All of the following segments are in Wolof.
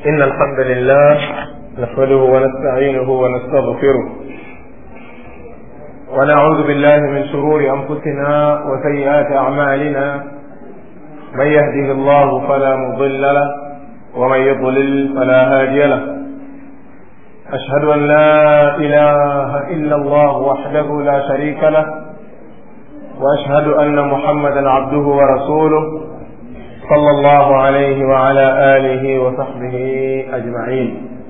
إن الحمد لله نحمده ونستعينه ونستغفره ونعوذ بالله من شرور أنفسنا وسيئات أعمالنا من يهده الله فلا مضل له ومن يضلل فلا هادي له أشهد أن لا إله إلا الله وحده لا شريك له وأشهد أن محمدا عبده ورسوله صلى الله عليه وعلى آله وصحبه أجمعين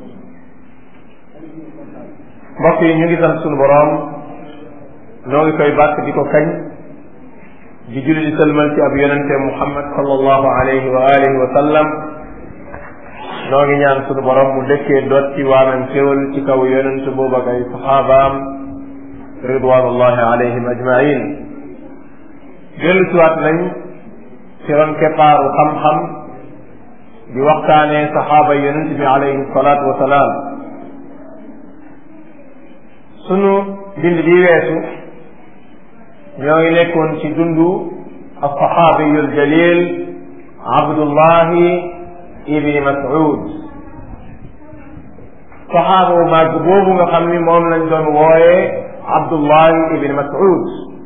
mbokk yi ñu ngi sant sunu boroom noo ngi koy bàkk di ko kañ di julli di sëlmal ci ab yonente Muhammad sallallahu alayhi wa alihi wa sallam noo ngi ñaan sunu borom mu dëkkee doot ci waamam xéwal ci kaw yonent boobu ak ay saxaabaam ridwanullahi alayhim ajmain dellu siwaat nañ ci ron keppaaru xam-xam di waxtaanee saxaaba yonent bi alayhi salaatu wa salaam sunu bind bi weesu ñoo ngi nekkoon ci dundu alsaxaabiyu aljalil abdullahi ibni mas'ud saxaaba bu màgg boobu nga xam ni moom lañ doon wooye abdullahi ibni mas'ud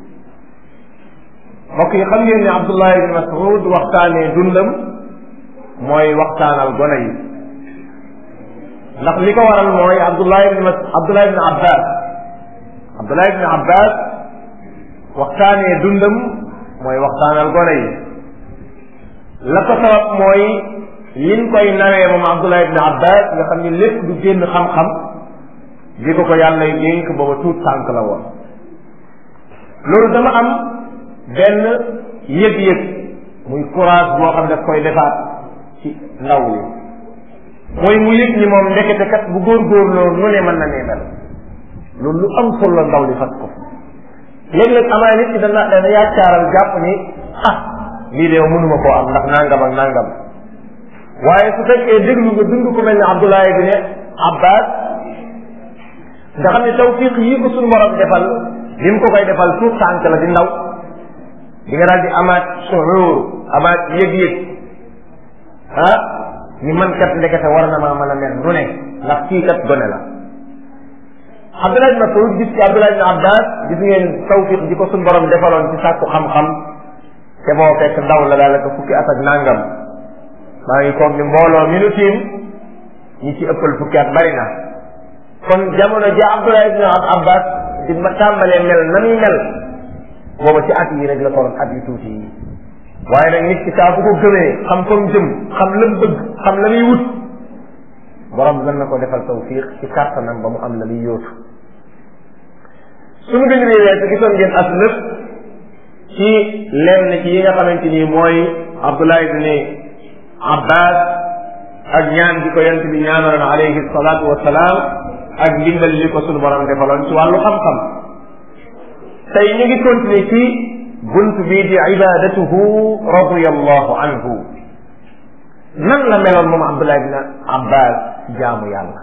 mbokk yi xam ngeen ne abdullahi ibni mas'ud waxtaanee dundam mooy waxtaanal gone yi ndax li ko waral mooy abdullahi ibni mas abdullahi ibni abbas abdullahi ibni abbas waxtaanee dundam mooy waxtaanal gone yi la ko sabab mooy liñ koy nawee moom abdullah ibn abbas nga xam ni lépp du génn xam-xam di ko ko yàlla dénk booba tuut tànk la woon loolu dama am benn yëg-yëg muy courage boo xam daf koy defaat ci ndaw li mooy mu yëg ni moom ndekete kat bu góorgóorloo nu ne mën na nee mel loolu lu am solo ndaw li fas ko léeg-léeg amaa nit ki dana dana yaakaaral jàpp ni ah lii de mënuma koo am ndax nangam ak nangam waaye su fekkee déglu nga dund ko mel ne Abdullah ibn Abbas nga xam ne tawfiq yi ko suñu borom defal li mu ko koy defal tuut tànk la di ndaw di nga daal di amaat suur amaat yëg-yëg ah ni man kat ndekete war na maa mën a mel nu ne ndax kii kat gone la Abdullah ibn Mas'ud gis ci Abdullah ibn Abbas gis ngeen tawfiq ji ko suñu borom defaloon ci sàkku xam-xam te boo fekk ndaw la daal ko fukki at ak nangam maa ngi koog ni mbooloo mi nu tiim ñi ci ëppal fukki at bari na kon jamono ji Abdullah ibn Abbas di ma tàmbalee mel na muy mel booba ci at yi rek la toroon at yu tuuti yi waaye nag nit ki saa bu ko gëmee xam fa mu jëm xam la mu bëgg xam la muy wut borom mën na ko defal tawfiq ci kàttanam ba mu am la muy yóotu suñu bind bi weesu gisoon ngeen as lëf ci lenn ci yi nga xamante ni mooy Abdullah ibn Abbas ak ñaan gi ko yonent bi ñaanaloon alayhi salaatu wa salaam ak ndimbal li ko sunu borom defaloon ci wàllu xam-xam tey ñu ngi continuer ci bunt bii di ibadatuhu radiyallahu anhu nan la meloon moom Abdullah ibn Abbas ci jaamu yàlla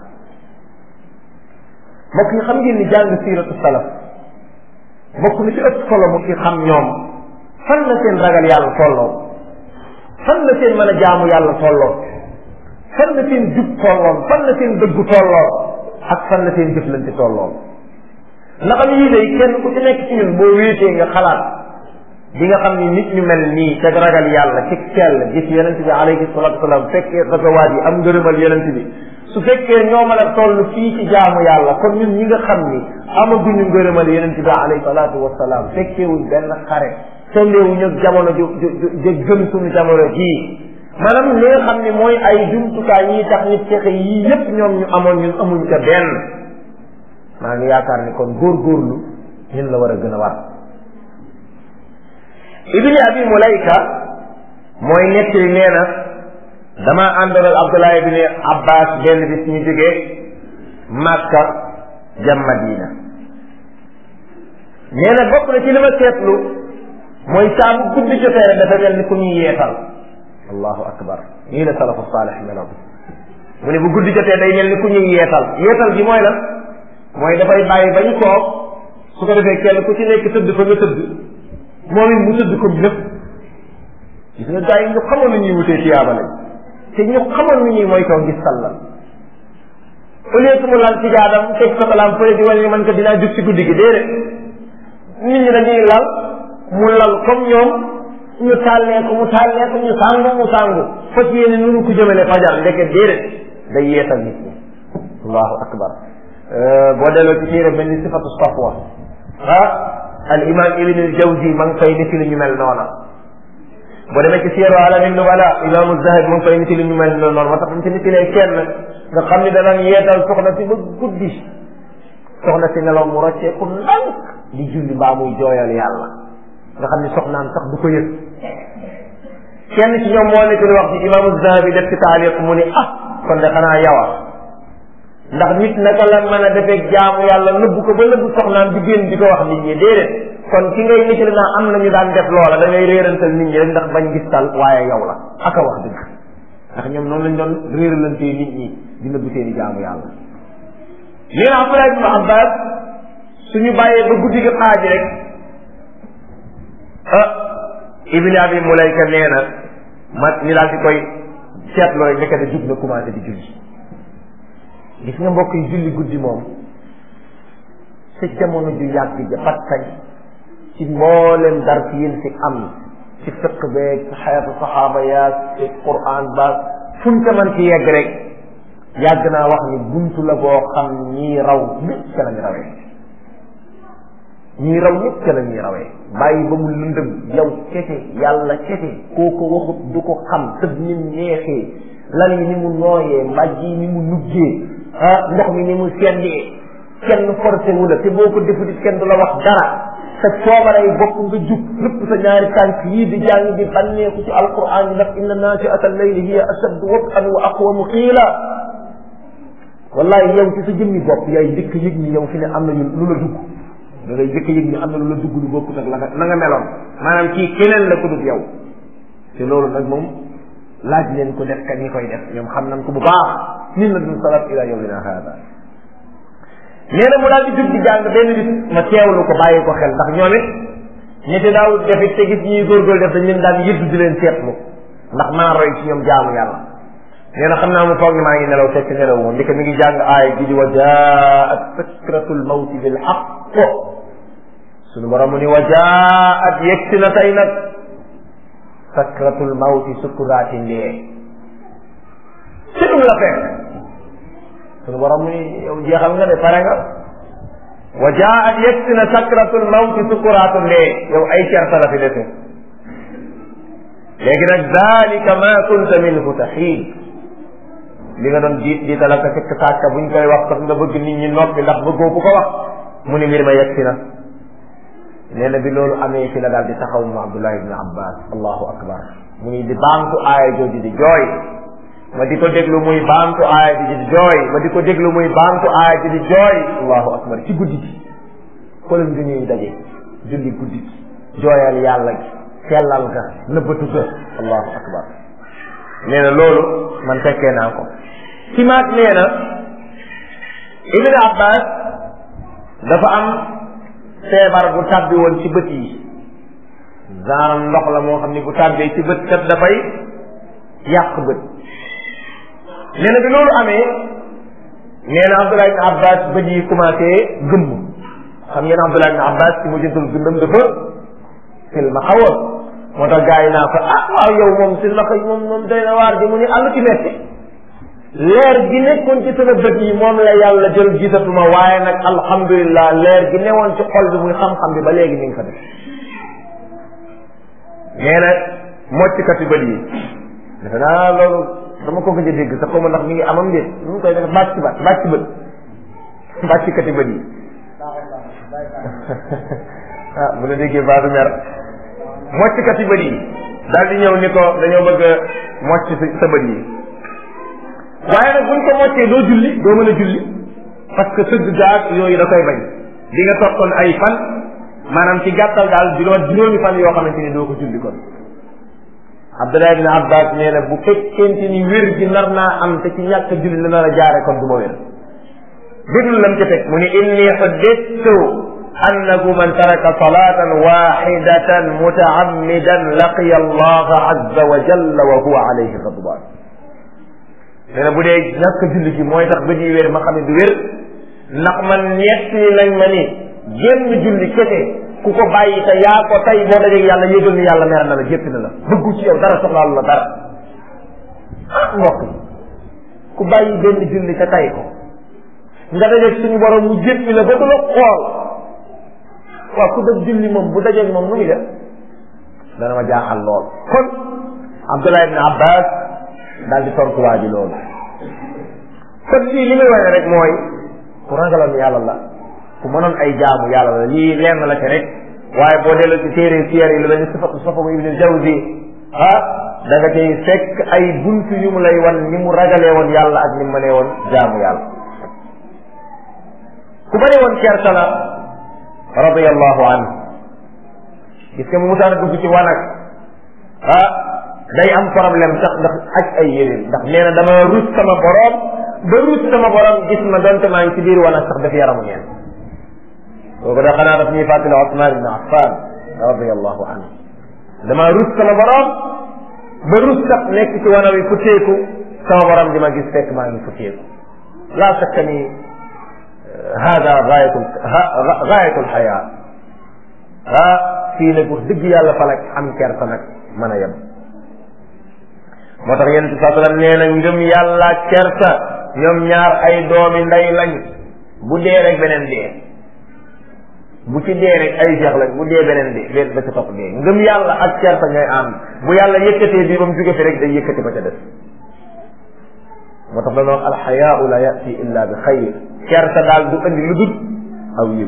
mbokk yi xam ngeen ni jàng siiratu salaf mbokk mi ci ëpp solo mu ci xam ñoom fan la seen ragal yàlla tolloo fan la seen mën a jaamu yàlla tolloo fan la seen jub tolloon fan la seen dëggu tolloo ak fan la seen jëflante tolloo ndax am yii day kenn ku ci nekk ci ñun boo wéetee nga xalaat di nga xam ni nit ñu mel nii te ragal yàlla ci sell gis yonent bi alayhi salatu wasalam fekkee gazawaat yi am ngërëmal yonent bi su fekkee ñoo mën a toll fii ci jaamu yàlla kon ñun ñi nga xam ni amaguñu ngërëmal yonent bi alayhi salatu wasalaam fekkeewuñ benn xare tolleewuñu ak jamono ju ju ju gëm suñu jamono jii maanaam li nga xam ne mooy ay jumtukaay yi tax nit fexe yii yépp ñoom ñu amoon ñun amuñ ca benn maa ngi yaakaar ni kon góorgóorlu ñun la war a gën a war ibni abi mulayka mooy nettali nee na dama àndoon ak abdullah ibni abbas benn bis ñu jógee màkka jam madina nee na bokk na ci li ma seetlu mooy saa bu guddi jotee rek dafa mel ni ku ñuy yeetal allahu akbar nii la salafu saalih meloon mu ne bu guddi jotee day mel ni ku ñuy yeetal yeetal gi mooy lan mooy dafay bàyyi ba ñu toog su ko defee kenn ku ci nekk tëdd fa nga tëdd moom it mu tëdd ko lépp gis nga gars yi ñu xamoon na ñuy wutee tiyaaba lañ te ñu xamoon ni ñuy moytoo ngis salla au lieu que mu lal ci jaadam teg satalaam fële di wane ni man ko dinaa jug ci guddi gi déedéet nit ñi dañuy lal mu lal comme ñoom ñu tàllee ko mu tàllee ko ñu sàngu mu sàngu fas yéene nunu ko jëmale fajar ndeke déedéet day yeesal nit ñi allahu akbar boo delloo ci téere mel ni sifatu safwa ah al imam ibn al jawzi ma ngi fay niti lu ñu mel noona boo demee ci siyaru alamin nubala imaamu zahid ma ngi fay niti lu ñu mel noonu moo tax dañ ci nitilee kenn nga xam ni danañ yeetal soxna si ba guddi soxna si nelaw mu rocceeku ndànk di julli mbaa muy jooyal yàlla nga xam ni soxnaan sax du ko yëg kenn ci ñoom moo nekk di wax ci imaamu zahabi def ci taaliq mu ni ah kon de xanaa yawa ndax nit naka la mën a defee jaamu yàlla nëbbu ko ba nëbbu soxnaam di génn di ko wax nit ñi déedéet kon ki ngay nit naa am na ñu daan def loola da ngay réerantal nit ñi rek ndax bañ gis tal waaye yow la aka wax dëgg ndax ñoom noonu lañ doon réeralantee nit ñi di nëbbu seeni jaamu yàlla lii na Abdullah ibn Abbas suñu bàyyee ba guddi gi xaaji rek ah ibni abi mulayka nee na ma ñu daal di koy seetlooy nekkate jug na commencé di julli gis nga mbokk yi julli guddi moom sa jamono ju yàgg ja patkañ ci mboolem dar ci yéen si am ci fiq beeg ci xayatu saxaaba yaag ci quran baag fuñ ko mën ci yegg rek yàgg naa wax ni buntu la boo xam ñii raw ñëpp ca lañ rawee ñii raw ñëpp ca la ñuy rawee bàyyi ba mu lëndëm yow kese yàlla kese koo ko waxut du ko xam tëb ni mu neexee lal yi ni mu nooyee mbàjj yi ni mu nuggee ah ndox mi ni mu seddee kenn forcé wu la te boo ko defutit kenn du la wax dara sa coobaray bopp nga jug lépp sa ñaari tànk yii di jàng di bànneeku ci alquran yi ndax inna naasiata allayli hiya ashaddu wat'an wa aqwamu qiila wallahi yow ci sa jëmmi bopp yaay njëkk yëg ni yow fi ne am na ñu lu la dugg da ngay njëkk yëg ni am na lu la dugg lu bokkut ak la nga la nga meloon maanaam kii keneen la ko dut yow te loolu nag moom laaj leen ko def kat ñi koy def ñoom xam nañ ko bu baax min la dun salaf ila yawmina hada nee na mu daal di jug di jàng benn bis ma teewlu ko bàyyi ko xel ndax ñoom it ñetti daaw defit te gis ñuy góorgóorlu def dañ leen daan yëddu di leen seetlu ndax maa roy ci ñoom jaamu yàlla nee na xam naa mu foog ni maa ngi nelaw fekk nelaw moom ndike mi ngi jàng aaya gi di wa jaat sakratul mawti bil haqq suñu borom mu ni wa jaat yegsi na tey nag sakratul mawti sukuraati ndee sunu la fekk sunu borom mu ni yow jeexal nga de pare nga wa jaat yegsi na sakratul mawti sukuraatu ndee yow ay certa la fi dese léegi nag dalika ma kunta minhu taxiid li nga doon jiit di talaka fekk sàkka buñ koy wax sax nga bëgg nit ñi noppi ndax bëggoo ku ko wax mu ni mbir ma yegsi na nee na bi loolu amee fi la daal di taxaw mu Abdullah ibn Abbas allahu akbar mu ni di baamtu aaya jooju di jooy ma di ko déglu muy baamtu aaya ji di jooy ma di ko déglu muy baamtu aaya ji di jooy allahu akbar ci guddi gi xoolal nga ñuy daje julli guddi gi jooyal yàlla gi sellal ga nëbbatu ga allahu akbar nee na loolu man fekkee naa ko ci maat nee na ibn abbas dafa am feebar bu tàbbi woon ci bët yi genre ndox la moo xam ni bu tàbbee ci bët kat dafay yàq bët nee na bi loolu amee nee na abdullah ibn abbas bët yi commencé gëmm xam ngeen abdullah ibn abbas ci mu jëntul gëndam dafa fil ma xawoon moo tax gars yi naa ko ah waaw yow moom si naka moom moom doy na waar di mu ni àll ci metti leer gi nekkoon ci sama bët yi moom la yàlla jël gisatuma waaye nag alhamdulilah leer gi newoon ci xol bi muy xam-xam bi ba léegi mi ngi fa def nee na moccikati bët yi defe naa loolu dama ko gëj a dégg sax xawma ndax mi ngi amam déet nu mu koy def bàcc bat bàcc bët bàccikati bët yi ah bu la déggee baadu mer mocckat yi bët yi daal di ñëw ni ko dañoo bëgg a mocc sa bët yi waaye nag buñ ko moccee doo julli doo mën a julli parce que sëgg gaag yooyu da koy bañ di nga toog kon ay fan maanaam ci gàttal daal juróom juróomi fan yoo xamante ni doo ko julli kon Abdullah ibn Abbas nee na bu fekkente ni wér gi nar naa am te ci ñàkk julli la nar a jaare kon du ma wér déglu lam ci teg mu ni inni xuddittu annahu man taraka salatan waxidatan mutaammidan laqiya allaha azza wa jalla wa huwa alayhi ghadban nee na bu dee ñàkk julli gi mooy tax bët yi wér ma xam ne du wér ndax man ñett yi lañ ma ni génn julli kese ku ko bàyyi te yaa ko tey boo dajeeg yàlla yëgal ni yàlla mer na la jéppi na la bëggu ci yow dara soxlaalu la dara ah mbokk yi ku bàyyi benn julli te tey ko nga dajeeg suñu borom mu jéppi la ba du la xool waaw ku def julli moom bu dajeeg moom nu muy def dana ma jaaxal lool kon Abdullah ibn Abbas daal di tontu waa ji loolu kon lii li muy wane rek mooy ku ragaloon yàlla la ku mënoon ay jaamu yàlla la lii lenn la ci rek waaye boo delloo ci téere siyar yi lu mel ni sifatu safabu ibn jawzi ah da nga cay fekk ay buntu yu mu lay wan ni mu ragalee woon yàlla ak ni mu mënee woon jaamu yàlla ku bëri woon kersa la radiyallahu anhu gis nga mu musaan dugg ci wanag ah day am problème sax ndax ak ay yéréen ndax nee na dama rus sama borom ba rus sama borom gis ma donte maa ngi ci biir wanag sax daf yaramu neen kooku da xanaa daf ñuy fàttali Osman ibn Affan radiyallahu anhu dama rus sama borom ba rus sax nekk ci wana wi futteeku sama borom di ma gis fekk maa ngi futteeku laa shakka ni hada gaayatul gaayatul xayaa ah fii nag wax dëgg yàlla fa nag am kersa nag mën a yem moo tax yonent bi saa sallam nee na ngëm yàlla kersa ñoom ñaar ay doomi ndey lañ bu dee rek beneen dee bu ci dee rek ay jeex lañ bu dee beneen dee benn ba ca topp dee ngëm yàlla ak kersa ñooy ànd bu yàlla yëkkatee bii ba mu jóge fi rek day yëkkati ba ca des moo tax dañoo wax alxayaau la yati illa bi xayr kersa daal du andi lu dul aw yiw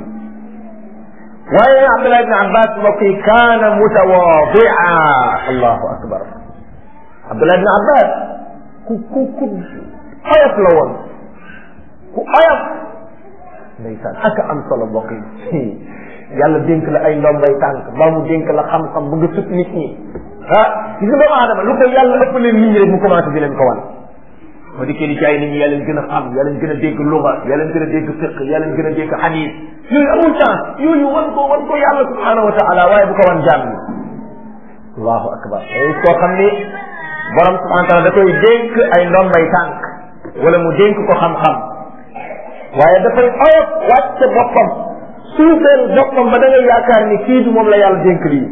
waaye Abdullah ibn Abbas mbokk yi kaana mutawadia allahu akbar Abdullah ibn Abbas ku ku ku oyof la woon ku oyof ndeysaan ak am solo mbokk yi yàlla dénk la ay ndombay tànk mbaa mu dénk la xam-xam bu nga sut nit ñi ah gis nga doomu aadama lu ko yàlla ëpp leen nit ñi rek mu commencé di leen ko wan moo di kenn ci ay nit ñi yaa leen gën a xam yaa leen gën a dégg luga yaa leen gën a dégg fiq yaa leen gën a dégg xadis yooyu amul chance yooyu wan ko wan ko yàlla subhanahu wa taala waaye bu ko wan jaam ñi allahu akbar ay koo xam ni borom subhanahu wa taala da koy dénk ay ndombay tànk wala mu dénk ko xam-xam waaye dafay oyof wàcce boppam suufeel boppam ba da ngay yaakaar ni kii du moom la yàlla dénk lii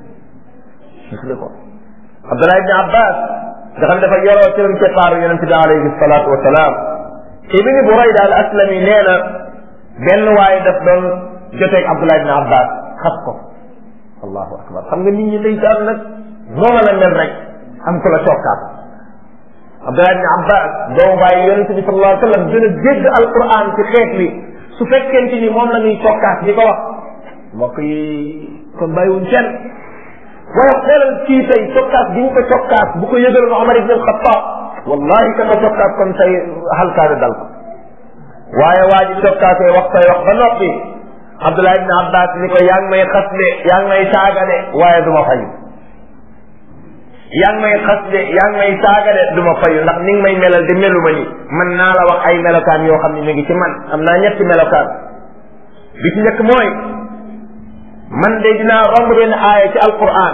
gis nga ko Abdullah ibn Abbas nga xam ne dafa yoroo ci keppaaru yonente bi alayhi salaatu wasalaam ibni Burayda al aslami nee na benn waaye daf doon joteeg Abdullah ibn Abbas xas ko allahu akbar xam nga nit ñi ndeysaan nag noonu la mel rek am ko la cokkaat Abdullah ibn Abbas doomu bàyyi yonente bi sallallahu alayhi wa sallam gën a dégg alquran ci xeet wi su fekkente ni moom la ñuy cokkaat di ko wax mbokk yi kon bàyyiwuñ kenn waaye xoolal kii tey cokkaas gi ñu ko cokkaas bu ko yëgaloon Omar ibn al-Khattab wallahi ka ko cokkaas kon tey halkaane dal ko waaye waa ji cokkaasee wax say wax ba noppi Abdullah ibn Abbas ni ko yaa ngi may xas de yaa ngi may saaga de waaye du ma fayu yaa ngi may xas de yaa ngi may saaga de du ma fayu ndax ni nga may melal de melu ma ni man naa la wax ay melokaan yoo xam ne ñu ngi ci man am naa ñetti melokaan bi ci njëkk mooy man de dinaa romb benn aaya ci alquran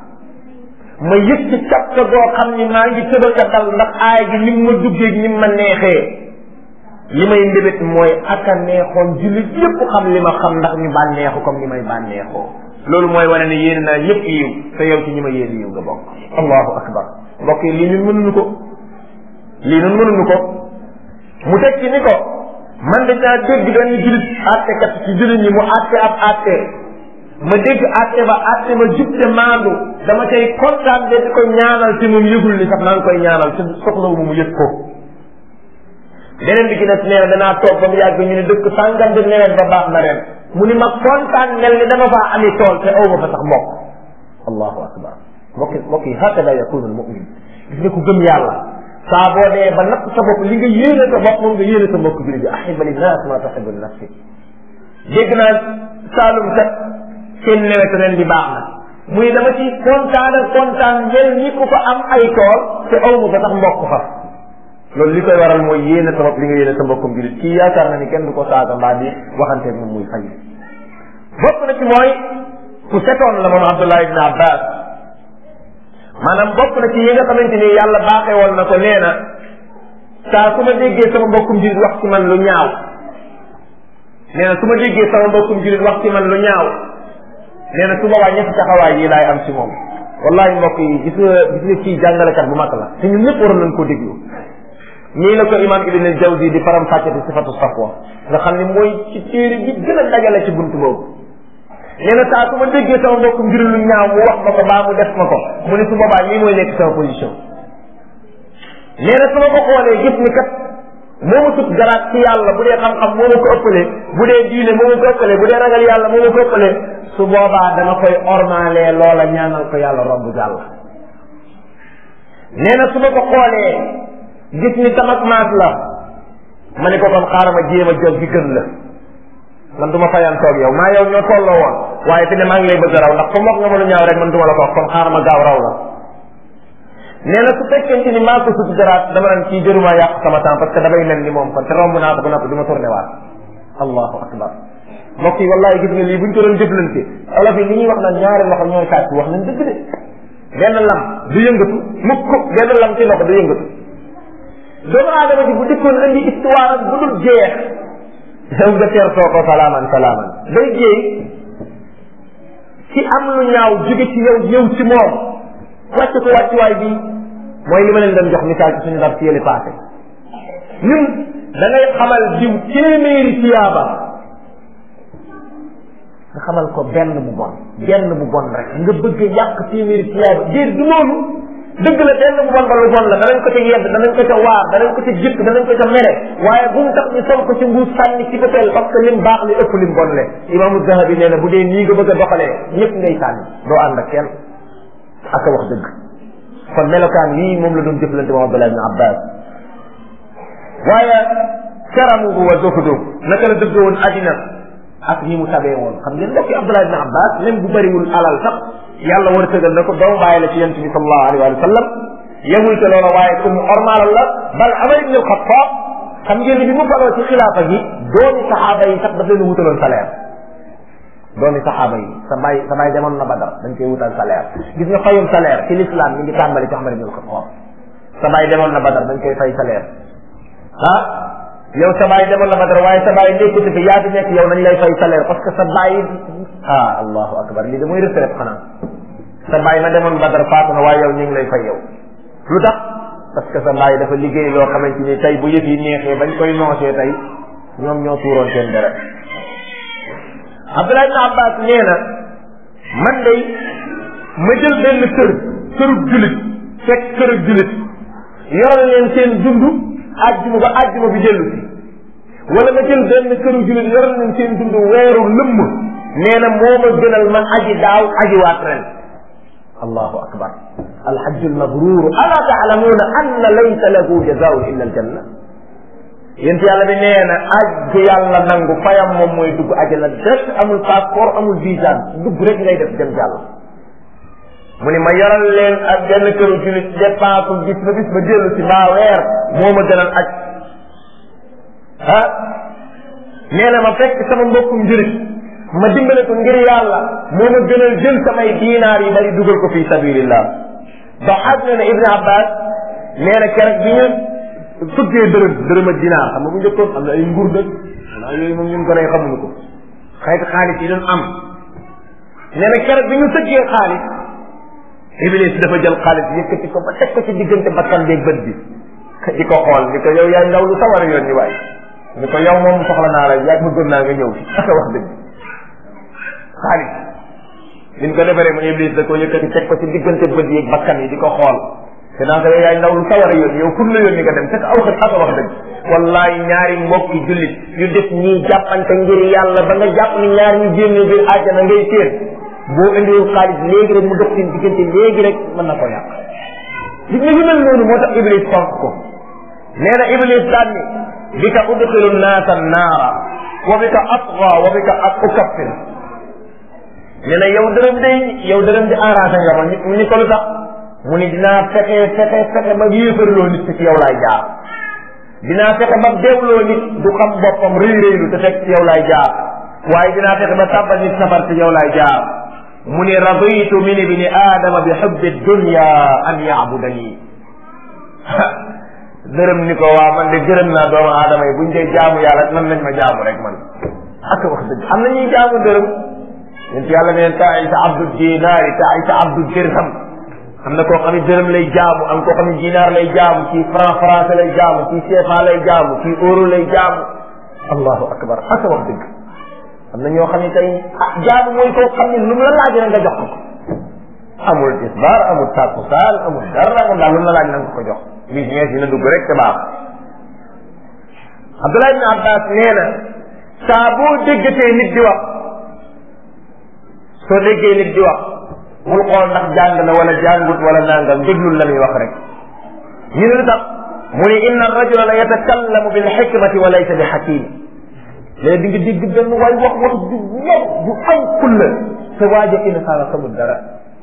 ma yëg ci capta boo xam ni maa ngi tëbal ka dal ndax aaya gi ni mu ma duggee ni mu ma neexee li may mbébét mooy aka neexoon jullit yépp xam li ma xam ndax ñu bànneexu comme ni may bànneexoo loolu mooy wane ne yéen naa ñëpp yiw te yow ci ñi ma yéen yiw nga bokk allahu akbar mbokk yi lii ñun mënuñu ko lii ñun mënuñu ko mu teg ci ni ko man dañaa dégg benn jullit àttekat ci jullit ñi mu àtte ab àtte ma dégg àtte ba àtte ba jub te maandu dama cay kontaan de di ko ñaanal te moom yëgul ni sax maa ngi koy ñaanal te soxlawu mu yëg ko beneen bi ci des nee na danaa toog ba mu yàgg ñu ne dëkk sàngam de neween ba baax na ren mu ni ma kontaan mel ni dama faa ami tool te aw ma fa sax mbokk allahu akbar mbokk mbokk yi hakada yakunu almumin gis nga ku gëm yàlla saa boo dee ba natt sa bopp li nga yéene sa bopp moom nga yéene sa mbokk jullit bi ahiba linnas ma tahibu li nafsi dégg naa saalum kat seen nawet ren di baax na muy dama ci kontaan ak kontaan mel ni ku fa am ay tool te aw ma fa sax mbokk fa loolu li koy waral mooy yéene sa bopp li nga yéene sa mbokkum jullit kii yaakaar na ni kenn du ko saaga mbaa di waxanteeg moom muy fay bokk na ci mooy ku setoon la moom Abdullah ibn Abbas maanaam bokk na ci yi nga xamante ni yàlla baaxee woon na ko nee na saa su ma déggee sama mbokkum julit wax ci man lu ñaaw nee na su ma déggee sama mbokkum julit wax ci man lu ñaaw nee na su boobaa ñetti taxawaay yi laay am ci moom wallahi mbokk yi gis nga gis nga kii jàngalekat bu mag la te ñun ñëpp waroon nañ koo déglu nii la ko imam ibn al jawzi di faram fàccati sifatu safwa nga xam ne mooy ci téere bi gën a dajale ci buntu boobu nee na saa su ma déggee sama mbokk mbir lu ñaaw mu wax ma ko baa mu def ma ko mu ne su boobaa lii mooy nekk sama position nee na su ma ko xoolee gis ni kat moo ma sut garaat ci yàlla bu dee xam-xam moo ma ko ëppalee bu dee diine moo ma ko ëppalee bu dee ragal yàlla moo ma ko ëppalee su boobaa dama koy ormaalee loola ñaanal ko yàlla romb jàll nee na su ma ko xoolee gis ni tamak maas la ma ne ko kon xaaral ma jéem a jóg gi gën la man du ma fayan toog yow maa yow ñoo tolloo woon waaye fi ne maa ngi lay bëgg a raw ndax comme wax nga ma lu ñaaw rek man du ma la ko wax kon xaaral ma gaaw raw la nee na su fekkente ni maa ko sut garaat dama naan kii jëruma yàq sama temps parce que damay mel ni moom kon te romb naa ko ba noppi du ma tourné waat allahu akbar mbokk yi wallahi gis nga lii buñ ko doon jëflante olof yi li ñuy wax naan ñaari loxo ñooy sàcc wax nañ dëgg de benn lam du yëngatu mukk benn lam ci loxo du yëngatu doomu aadama ji bu dikkoon indi histoire ak bu dul jeex yow nga teertoo ko salaaman salaaman day jéey ci am lu ñaaw jóge ci yow ñëw ci moom wàcc ko wàccuwaay bi mooy li ma leen doon jox misaal ci suñu dar ci yële passé ñun da ngay xamal diw téeméeri tiyaaba nga xamal ko benn bu bon benn bu bon rek nga bëgg a yàq téeméeri tiyaaba déet du noonu dëgg la benn bu bon ba lu bon la danañ ko ca yedd danañ ko ca waar danañ ko ca jëkk danañ ko ca mere waaye bu mu tax ñu sol ko ci mbuus sànni ci bëteel parce que lim baax li ëpp lim bon le imaamu zahabi nee na bu dee nii nga bëgg a doxalee ñëpp ngay sànni doo ànd ak kenn ak a wax dëgg kon melokaan yii moom la doon jëflante moom Abdullah ibn Abbas waaye karamuhu wa zuhdu naka la dëgg woon àddina ak ni mu tabee woon xam ngeen mbokki Abdullah ibn Abbas même bu bëriwul alal sax yàlla war a tëgal na ko doomu bàyyi la ci yonent bi sallallahu alayhi wa sallam yemul te loola waaye ku mu ormaalal la bal Umar ibn al-Khattab xam ngeen ni bi mu faloo ci xilaafa gi doomi saxaaba yi sax daf leen wutaloon salaire doomi saxaaba yi sa baay sa baay demoon na Badar dañ koy wutal salaire gis nga fayum salaire ci l'islam mi ngi tàmbali ci Umar ibn al-Khattab sa baay demoon na Badar dañ koy fay salaire ah yow sa baay demoon na Badar waaye sa baay nekkati fi yaa fi nekk yow nañ lay fay salaire parce que sa baay ah allahu akbar lii de mooy retraite xanaa sa baay na demoon Badar faatu na waaye yow ñu ngi lay fay yow lu tax parce que sa baay dafa liggéey loo xamante ni tey bu yëf yi neexee bañ koy noosee tey ñoom ñoo tuuroon seen deret Abdullah ibn Abbas nee na man day ma jël benn kër kërub julit fekk kërub julit yoral leen seen dund àjjuma ba àjjuma bi dellu si wala nga jël benn këru julit yoral leen seen dund weeru lëmm nee na moo ma gënal man aji daaw aji waat ren allahu akbar alhajju almabrur ala taalamuuna anna laysa lahu jazaun illa aljanna yént yàlla bi nee na ajju yàlla nangu fayam moom mooy dugg ajana direct amul passeport amul visa dugg rek ngay def dem jàll mu ni ma yoral leen ak benn këru julit dépense bis ba bis ba dellu si mbaa weer moo ma gënal aj ah nee na ma fekk sama mbokkum julit ma dimbale ko ngir yàlla moo ma gënal jël samay diinaar yi bari dugal ko fi sabilillah ba xaaj na ne Ibn Abbas nee na keroog bi ñu fëggee dërëm dërëm ak dinaar xam nga bu njëkkoon am na ay nguur dëgg xanaa yooyu moom ñun ko nay xamuñu ko xeeti xaalis yi doon am nee na keroog bi ñu fëggee xaalis Iblis dafa jël xaalis yëkkati ko ba teg ko ci diggante bakkan beeg bët bi di ko xool ni ko yow yaay ndaw lu sawar a yoon ni waay ni ko yow moom soxla naa la yaa bëggoon naa nga ñëw fi aka wax dëgg xaalis liñ ko defaree mu Iblis da ko yëkkati teg ko ci diggante bët yeeg bakkan yi di ko xool te naa ko yow yaay ndaw lu sawar a yoon yow pour la yoon ni nga dem te aw xët aka wax dëgg wallahi ñaari mbokki jullit yu def ñii jàppante ngir yàlla ba nga jàpp ni ñaar ñu génne biir àjjana ngay séen boo indiwul xaalis léegi rek mu dox seen diggante léegi rek mën na ko yàq gis nga yu mel noonu moo tax Iblis fonk ko nee na Iblis daan ni bi ka udxilu naasa naara wa bi ka atga wa bi ka ak ukaffir nee na yow dërëm day yow dërëm di arrangé nga ma mu ni ko lu tax mu ni dinaa fexe fexe fexe ba yéefarloo nit ci yow laay jaar dinaa fexe ba deewloo nit du xam boppam rëy rëylu te fekk ci yow laay jaar waaye dinaa fexe ba tàbbal nit safar ci yow laay jaar mu ni raditu min ibni aadama bi xubbi dunya an yaabudani dërëm ni ko waa man de gërëm naa doomu aadama yi buñ dee jaamu yàlla man nañ ma jaamu rek man ak wax dëgg am na ñuy jaamu dërëm yéen yàlla neen taisa abdu dinaari taisa abdu dirham am na koo xam ne dërëm lay jaamu am koo xam ne dinaar lay jaamu kii franc français lay jaamu kii CFA lay jaamu kii euro lay jaamu allahu akbar ak wax dëgg am na ñoo xam ne tey ah jaamu mooy koo xam ne lu mu la laaj rek nga jox ko amul tisbaar amul takkusaan amul dara amul daal lu mu la laaj na nga ko jox business dina dugg rek te baax Abdullah ibn Abbas nee na saa boo déggatee nit di wax soo déggee nit di wax bul xool ndax jàng na wala jàngut wala nangam déglul la muy wax rek ñu ne lu tax mu ne inna rajula la yatakallamu bil xikmati wa laysa bi xakim léegi di nga dégg benn waay wax wax ju ñor ju am kulla te waaja ina saala xamul dara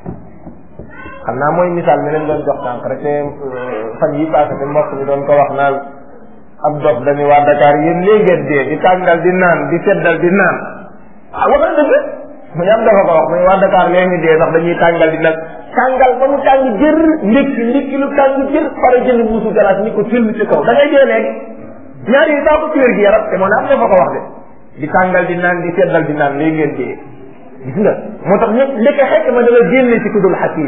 xam naa mooy misaal mi leen doon jox tànk rek te fan yi passé te mbokk mi doon ko wax naan ab dof dañu waa Dakar yéen léegi ngeen dee di tàngal di naan di seddal di naan ah wax na dëgg mu am dafa ko wax mu waa Dakar léegi dee sax dañuy tàngal di nag tàngal ba mu tàng jër ndékki ndékki lu tàng jër pare jënd muusu galaas ni ko till ci kaw da ngay dee léegi ñaar yi baa ko ci wér gi yaram te moo ne am dafa ko wax de di tàngal di naan di seddal di naan léegi ngeen dee gis nga moo tax ñëpp ndeke xekk ma dala génne ci kudul xakim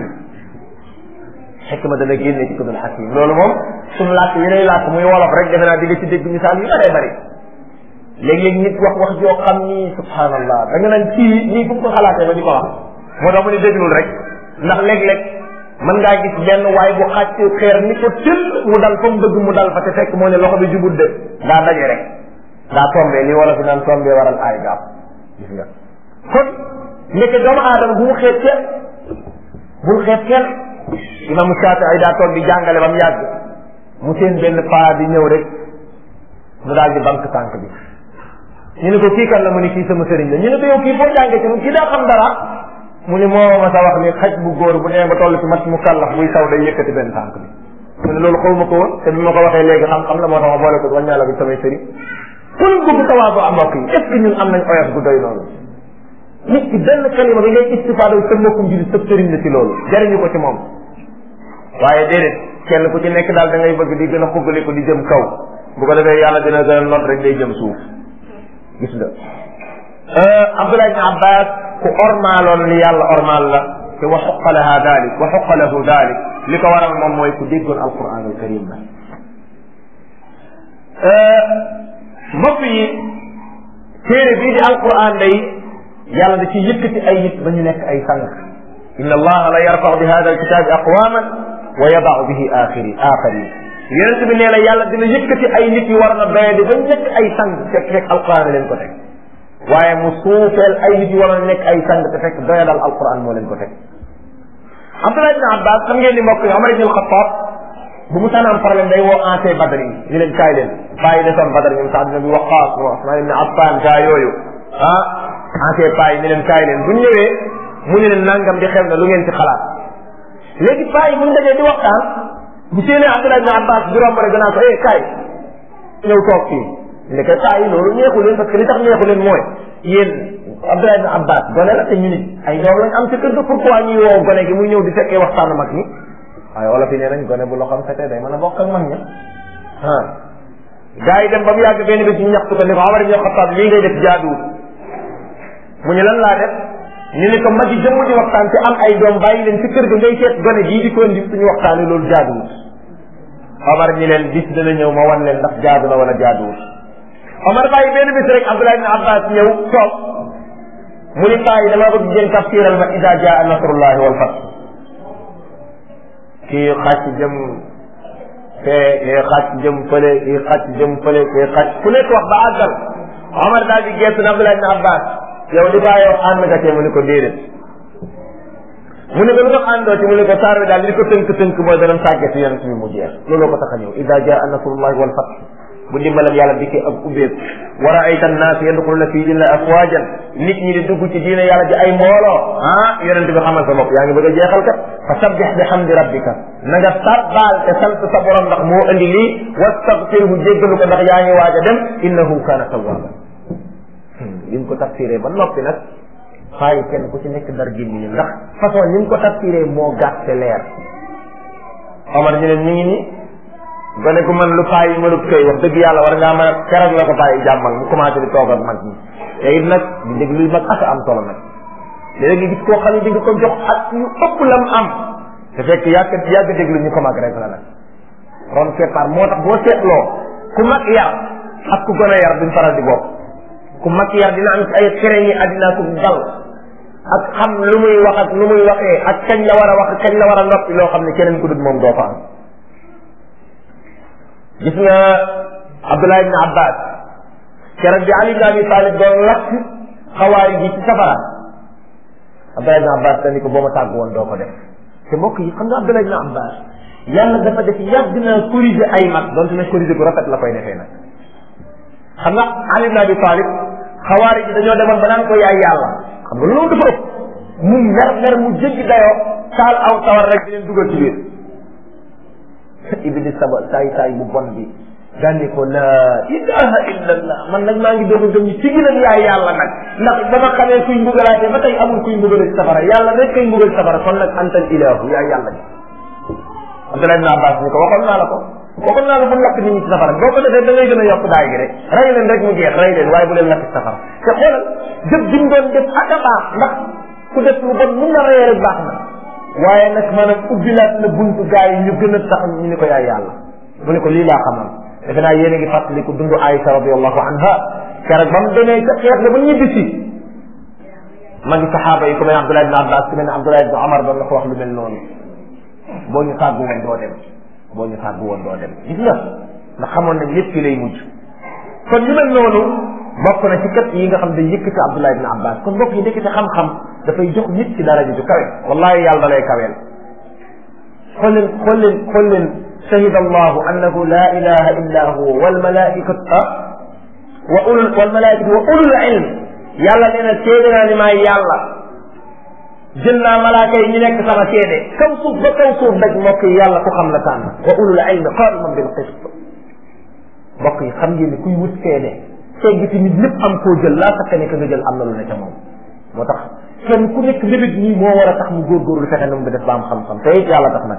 xikma dana génne ci kudul xakim loolu moom suñu làkk yi lay làkk muy wolof rek defe naa di nga ci dégg misaal yu bëree bëri léeg-léeg nit wax wax joo xam ni subhanallah da nga naan kii nii fu mu ko xalaatee ba di ko wax moo tax mu ni déglul rek ndax léeg-léeg mën ngaa gis benn waay bu xàcc xeer ni ko tël mu dal fa mu bëgg mu dal fa te fekk moo ne loxo bi jubut de daa daje rek daa tombé li wala fi naan tombé waral aay gaab gis nga kon ndeke doomu aadama bu mu xeet kenn bul xeet kenn imam Shaafi'i daa toog di jàngale ba mu yàgg mu seen benn paa di ñëw rek mu daal di banque tànk bi ñu ne ko kii kan la mu ne kii sama sëriñ la ñu ne ko yow kii foo jàngee ci kii daa xam dara mu ne moo ma sa wax ni xaj bu góor bu nee ba toll ci mat mu kàllax buy saw day yëkkati benn tànk bi mu ne loolu xaw ma ko woon te bi ma ko waxee léegi xam-xam la moo tax ma boole ko wàññaa la bi samay sëriñ pour bëgg tawaatu am mbokk yi est ce que ñun am nañ oyof gu doy noonu nit ki benn kalima bi ngay istifaado sa mbokkum jullit sa sëriñ la ci loolu jariñu ko ci moom waaye déedéet kenn ku ci nekk daal da ngay bëgg di gën a xuggali ko di jëm kaw bu ko defee yàlla dina gën a not rek day jëm suuf gis nga Abdullah ibn Abbas ku ormaaloon li yàlla ormaal la te wa xuqa laha dalik wa xuqa lahu dalik li ko waral moom mooy ku déggoon alquran al karim la mbokk yi téere bii di alquran day yàlla da ci yëkkati ay nit ba ñu nekk ay sang inna allaha la yarfau bi hada alkitabi aqwaman wa yadau bihi axiri axarin yonent bi nee na yàlla dina yëkkati ay nit yu war na doye di ba nekk ay sang fekk fekk alquran leen ko teg waaye mu suufeel ay nit yu war na nekk ay sang te fekk doye dal alquran moo leen ko teg Abdullah ibn Abbas xam ngeen ni mbokk yi Omar ibn al-Khattab bu mu sanaan problème day woo ancien badar yi ñu leen kaay leen bàyyi desoon badar ñoom Saad ibn Abi Waqqas mo Usman ibn Affan gaa yooyu ah ancien paa yi ni leen kaay leen bu ñu ñëwee mu ne leen nangam di xew na lu ngeen ci xalaat léegi paa yi bu ñu dajee di waxtaan bu séenee Abdullah ibn Abbas di romb rek danaa ko eh kaay ñëw toog fii ndeke paa yi loolu neexu leen parce que li tax neexu leen mooy yéen Abdullah ibn Abbas gone la te ñu nit ay doom lañ am ci kër ga pourquoi ñuy woo gone gi muy ñëw di fekkee waxtaanu mag ñi waaye wala fi nee nañ gone bu loo xam fetee day mën a bokk ak mag ña ah gars yi dem ba mu yàgg benn bés ñu ñaxtu ko ni ko Omar ibn Khattab lii ngay def jaaduwul mu ñu lan laa def ñu ne ko mag yi jëmm di waxtaan te am ay doom bàyyi leen ci kër ga ngay seet gone gii di ko indi suñu waxtaanee loolu jaaduwul Omar ñi leen bis dana ñëw ma wan leen ndax jaadu na wala jaaduwul Omar bàyyi benn bis rek Abdullah ibn Abbas ñëw toog mu ni paa yi dama bëgg ngeen tafsiral ma ida jaa nasrullahi wal fath kii xàcc jëm fee kii xàcc jëm fële kii xàcc jëm fële kii xàcc ku nekk wax ba àggal Omar daal di geestu na Abdullah ibn Abbas yow li bàyyi wax ànd nga cee mu ni ko déedéet mu ne ko lu tax àndoo ci mu ne ko saar bi daal li ko tënk tënk mooy danañ tàggati yonent bi mu jeex looloo ko tax a ñëw ida jaa nasrullahi wal fath bu dimbalam yàlla dikkee ak ubbeeku wa raayta annaas yadxuluna fi diina afwaajan nit ñi di dugg ci diina yàlla ji ay mbooloo ah yonent bi xamal sa bopp yaa ngi bëgg a jeexal kat fa sabbix bi hamdi rabbika na nga sabbaal te sant sa borom ndax moo andi lii wastaghfirhu jéggalu ko ndax yaa ngi waaj a dem innahu kaana tawwaaba li mu ko tafsiree ba noppi nag xaayi kenn ku ci nekk dar gémmiñam ndax façon ni mu ko tafsiree moo gàtte leer Omar ñu leen ñu ngi nii gone ku man lu paa yi mënut koy wax dëgg yàlla war ngaa mën a keroog la ko paa yi jàmmal mu commencé di toog ak mag ñi te it nag di déglu mag ak am solo nag léegi nga gis koo xam ne di nga ko jox ak yu ëpp lam am te fekk yàgg yàgg déglu ñu ko mag rek la nag ron keppaar moo tax boo seetloo ku mag yar ak ku gën a yar duñ faral di bokk ku mag yar dina am ay xere yi àddina ku dal ak xam lu muy wax ak lu muy waxee ak kañ la war a wax ak kañ la war a noppi loo xam ne keneen ku dul moom doo fa am gis nga Abdullah ibn Abbas keroog bi Ali ibn Abi Talib doon lakk xawaari ji ci safara Abdullah ibn Abbas dañu ko boo ma tàgg woon doo ko def te mbokk yi xam nga Abdullah ibn Abbas yàlla dafa def yàgg na corriger ay mag donte ne corriger bu rafet la koy defee nag xam nga Ali ibn Abi Talib xawaari ji dañoo demoon ba naan ko yaay yàlla xam nga loolu dafa ëpp mu mer mer mu jéggi dayoo taal aw tawar rek di leen dugal ci biir iblis saba saay saay bu bon bi dandi ko la ilaha illa allah man nag maa ngi doog a gëm ci gën a yaay yàlla nag ndax ba ma xamee kuy mbugalaatee ba tey amul kuy mbugale ci safara yàlla rek kay mbugal ci safara kon nag antal ilahu yaay yàlla ji Abdullah ibn Abbas ni ko waxoon naa la ko waxoon naa la bu lakk nit ñi ci safara boo ko defee da ngay gën a yokk daay gi rek rey leen rek mu jeex rey leen waaye bu leen lakk ci safara te xoolal jëf ji mu doon def ak a baax ndax ku def lu bon mun na reyee rek baax na waaye nag maanaam ubbilaat na buntu gaa yi ñu gën a tax ñu ni ko yaay yàlla mu ne ko lii laa xamal defe naa yéen a ngi fàttaliku dundu Aïsa radiallahu anha keroog ba mu demee ca xeex la ba ñibbi si ma ngi saxaaba yi ku mel ne Abdullah ibn Abbas ku mel ne Abdullah ibn Omar doon la ko wax lu mel noonu boo ñu tàggu woon doo dem boo ñu tàggu woon doo dem gis nga ndax xamoon nañ lépp fi lay mujj kon ñu mel noonu bokk na ci kat yi nga xam dañ yëkkati Abdullah ibn Abbas kon mbokk yi ndekete xam-xam dafay jox nit ci daraja ju kawe wallahi yàlla da lay kaweel xool leen xool leen xool leen shahida allahu annahu la ilaha illa huwa wal malaikatu wa ulul wal malaikatu wa ulul ilm yàlla nee na seede naa ni maay yàlla jël naa malaaka yi ñu nekk sama seede kaw suuf ba kaw suuf daj mbokk yi yàlla ku xam la tànn wa ulul ilm qaiman bil qist mbokk yi xam ngeen ni kuy wut seede segg ci nit lépp am koo jël laa sakka ne ka nga jël am na lu ne ca moom moo tax kenn ku nekk mbébét nii moo war a tax mu góorgóorlu fexe na mu def ba am xam-xam te it yàlla tax nag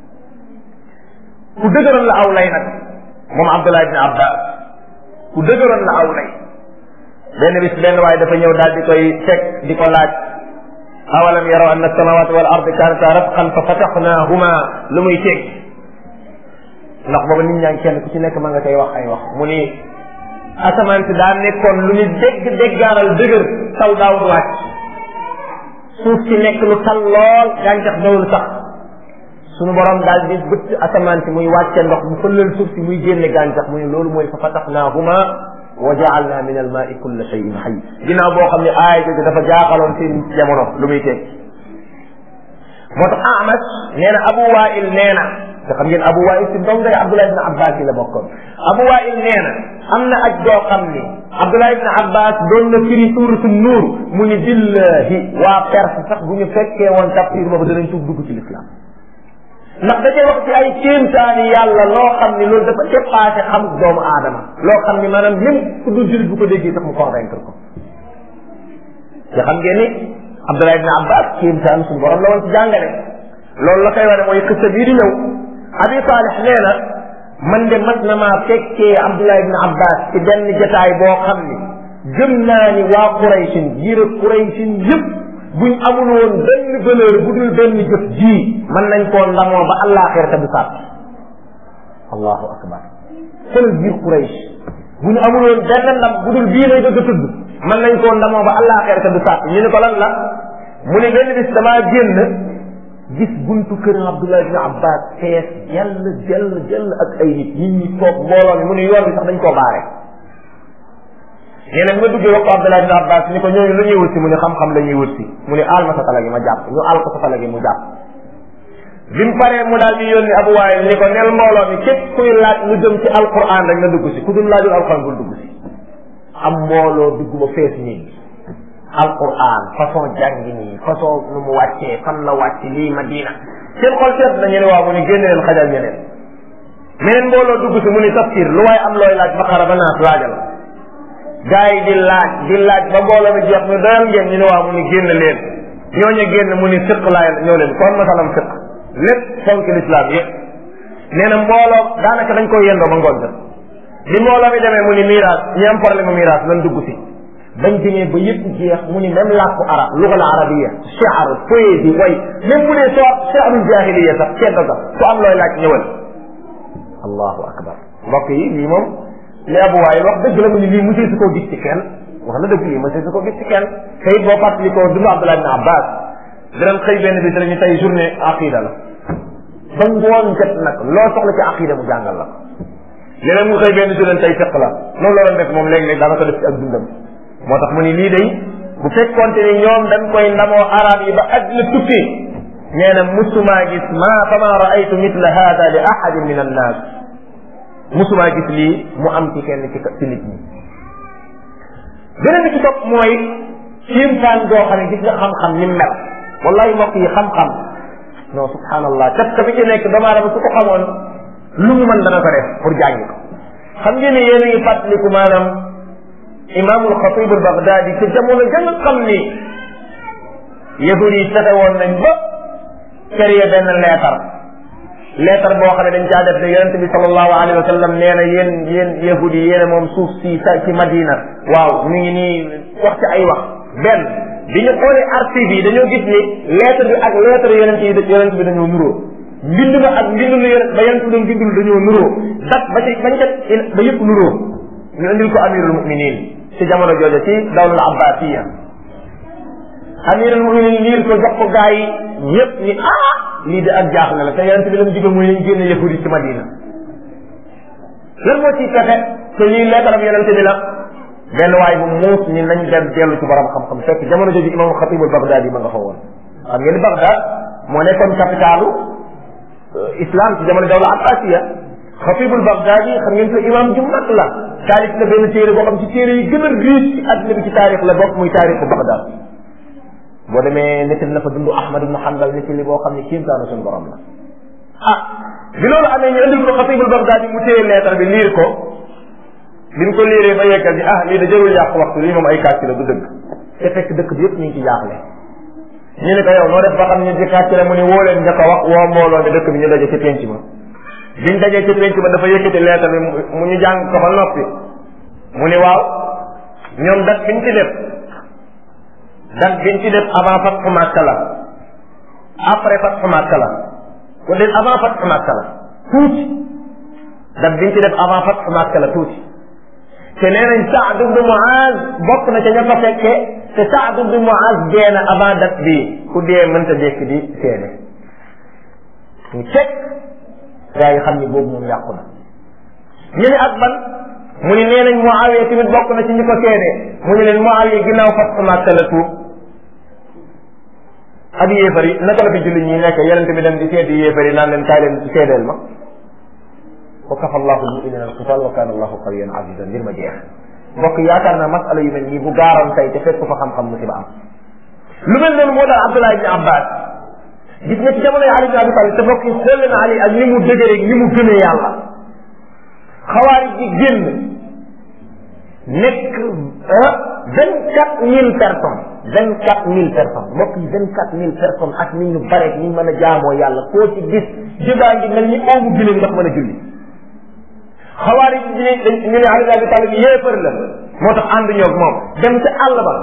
ku dëgëroon la aw lay nag moom Abdullah ibn Abbas ku dëgëroon la aw lay benn bis benn waaye dafa ñëw daal di koy teg di ko laaj awalam yaraw anna samawati wal ardi kanata ratqan fa fataxnahuma lu muy teg ndax booba nit ñaa ngi kenn ku ci nekk ma nga koy wax ay wax mu ni asamaan si daa nekkoon lu ñu dégg déggaaral dëgër taw daawul wàcc suuf si nekk lu tal lool gàncax dawul sax sunu borom daal di bëtt asamaan si muy wàcce ndox mu fëlal suuf si muy génne gàncax mu ne loolu mooy fa fataxnaahuma wa jaalna min al maai kulla cheyin xay ginnaaw boo xam ne aaya jooju dafa jaaxaloon seen jamono lu muy teg moo tax Amas nee na Abu Wail nee na te xam ngeen Abu Wail si ndongay Abdullah ibn Abbas yi la bokkoon Abu Wail nee na am na aj doo xam ni Abdullah ibn Abbas doon na firi suuratu nuur mu ni billahi waa Perse sax bu ñu fekkee woon tafsir boobu danañ tuub dugg ci l'islam ndax da cee wax ci ay kéemtaani yàlla loo xam ni loolu dafa dépassé xam doomu aadama loo xam ni maanaam même ku dul jullit bu ko déggee sax mu convaincre ko te xam ngeen ni Abdullah ibn Abbas kéemtaan suñu borom la woon ci jàngale loolu la koy wane mooy xista bii di ñëw Abi Salih nee na man de mas na maa fekkee Abdullah ibn Abbas ci benn jataay boo xam ni gëm naa ni waa Quraysin jiir Quraysin yëpp buñ amul woon benn valeur bu dul benn jëf ji mën nañ koo ndamoo ba àllaaxira te du sàtt allahu akbar xoolal biir Quraysh bu ñu amul woon benn ndam bu dul bii lay bëgg a tudd mën nañ koo ndamoo ba àllaaxira te du sàtt ñu ne ko lan la mu ne benn bis damaa génn gis buntu kër Abdullah ibn Abbas fees jell jell jell ak ay nit nit ñi toog mbooloo mi mu ne yoon bi sax dañ koo baare nee na ma duggee wax ko Abdullah ibn Abbas ni ko ñooñu lu ñuy wut si mu ne xam-xam la ñuy wut si mu ne aal ma sa tala gi ma jàpp ñu aal ko sa tala gi mu jàpp bi mu paree mu daal di yónni Abu Waayil ni ko nel mbooloo mi képp kuy laaj lu jëm ci alquran rek nga dugg si ku dul laajul alquran bul dugg si am mbooloo dugg ba fees nii alquran façon jàngi nii façon nu mu wàccee fan la wàcc lii Madina seen xol seet na ñene waaw mu ni génne leen xajal ñeneen meneen mbooloo dugg si mu ni tafsir lu waaye am looy laaj baqara ba naas laajal gaa yi di laaj di laaj ba mbooloo mi jeex ñu doyal ngeen ñu ne waaw mu ni génn leen ñooñu génn mu ni fiq laay ñëw leen kon masalam fiq lépp fonk l'islam yëpp nee na mbooloo daanaka dañ koy yendoo ba ngoon jot bi mbooloo mi demee mu ni miraas ñi am problème mu miraas lan dugg si bañ demee ba yëpp jeex mu ni même làkku arab lugal arabiya shi'r poésie way même bu dee soo shi'rul jahiliya sax ceddo ga su am looy laaj ñëwal allahu akbar mbokk yi lii moom li abu waayil wax dëgg la mu ni lii monsieur su koo gis ci kenn wax na dëgg lii monsieur su ko gis ci kenn te it boo fàttalikoo dundu Abdullah ibn Abbas dinañ xëy benn bis dañu tey journée aqida la ba ngoon jot nag loo soxla ci aqida mu jàngal la leneen mu xëy benn journée tey fiq la loolu la doon def moom léeg-léeg daana ko def ci ak dundam moo tax mu ni lii day bu fekkonte ni ñoom dañ koy ndamoo arab yi ba àddina tukki nee na musumaa gis ma fama raaytu mithla hada li ahadin min annas musumaa gis lii mu am ci kenn ci ci nit ñi beneen bi ci topp mooy kéemtaan goo xam ne gis nga xam-xam ni mel wallahi mbokk yi xam-xam non subhanallah kat ka bi ci nekk doomu aadama su ko xamoon lu mu mën dana ko def pour jàngi ko xam ngeen ne yéen a ngi fàttaliku maanaam imaamul xatib al baghdadi ci jamono ja nga xam ni yahud yi fexe woon nañ ba créé benn leetar leetar boo xam ne dañ caa def ne yonente bi sallallahu alayhi wa sallam nee na yéen yéen yahud yi yéen moom suuf si sa ci madina waaw mi ngi nii wax ci ay wax benn bi ñu xoolee archive yi dañoo gis ni lettre bi ak lettre yonent yi yonent bi dañoo nuroo mbind ma ak mbind lu yonent ba yonent bi doon bindul dañoo nuroo dat ba ci bañ ca ba yëpp nuroo ñu indil ko amirul muminin ci jamono jooja ci dawlal abbasiya amirul muminin liir ko jox ko gaa yi ñëpp ni ah lii de ak jaaxle la te yonent bi la mu digal mooy nañ génne yahud yi ci madina lan moo ciy pexe te lii lettre bi yonent bi la benn waay bu muus ni nañ dem dellu ci borom xam-xam fekk jamono jooju imam xatibul baghdadi ma nga fa woon xam ngeen baghdad moo nekkoon capitalu islam ci jamono dawla abbasiya xatibul baghdadi xam ngeen ko imam ju mag la taalif na benn téere boo xam ci téere yi gën a riche ci àddina bi ci taarix la bokk muy taarixu baghdad boo demee nettali na fa dundu ahmad ibnu hanbal nettali boo xam ne kéemtaanu suñu borom la ah bi loolu amee ñu indil ko xatibul baghdadi mu téye lettre bi liir ko bi mu ko liiree ba yeggal ni ah lii da jarul yàq waxtu lii moom ay kàcc la du dëgg te fekk dëkk bi yëpp ñu ngi ci jaaxle ñu ne ko yow noo def ba xam ne ci kàcc la mu ne woo leen njëkk a wax woo mbooloo ne dëkk bi ñu daje ci penc ma biñ dajee ci penc ma dafa yëkkati leetar bi mu ñu jàng ko ba noppi mu ni waaw ñoom dat biñ ci def dat biñ ci def avant fatxu Makka la après fatxu Makka la ko def avant fatxu Makka la tuuti dat biñ ci def avant fatxu Makka la tuuti te nee nañ Saad ibn Muaz bokk na ca ña ko fekkee te Saad ibn Muaz dee na avant date bii ku dee mënta dekk di seede ñu cek gaa yi xam ni boobu moom yàqu na ñu ne ak ban mu ni nee nañ Muawiya tamit bokk na ci ñi ko seede mu ni leen Muawiya ginnaaw fas Makka la tuub ak yéefar yi naka la fi julli ñi nekk yonente bi dem di seeti yéefar yi naan leen kaay leen seedeel ma wa kafa allahu almuminina alqital wa kana allahu qawiyan azizan ngir ma jeex mbokk yaakaar naa masala yu mel nii bu gaaroon tey te fekk fa xam-xam musiba am lu mel noonu moo daal Abdullah ibn Abbas gis nga ci jamono yi Ali ibn Abi Talib te mbokk yi xool na Ali ak ni mu dëgëree ni mu gëmee yàlla xawaari ji génn nekk vingt quatre mille personnes vingt quatre mille personnes mbokk yi vingt quatre mille personnes ak ni ñu bare ni ñu mën a jaamoo yàlla koo ci gis jëbaa ngi mel ni oomu giléem ndax mën a julli xawaari ji ñu dañ ñu ne Ali ibn Abi Talib yéefar la moo tax ànd ñoog moom dem ca àll ba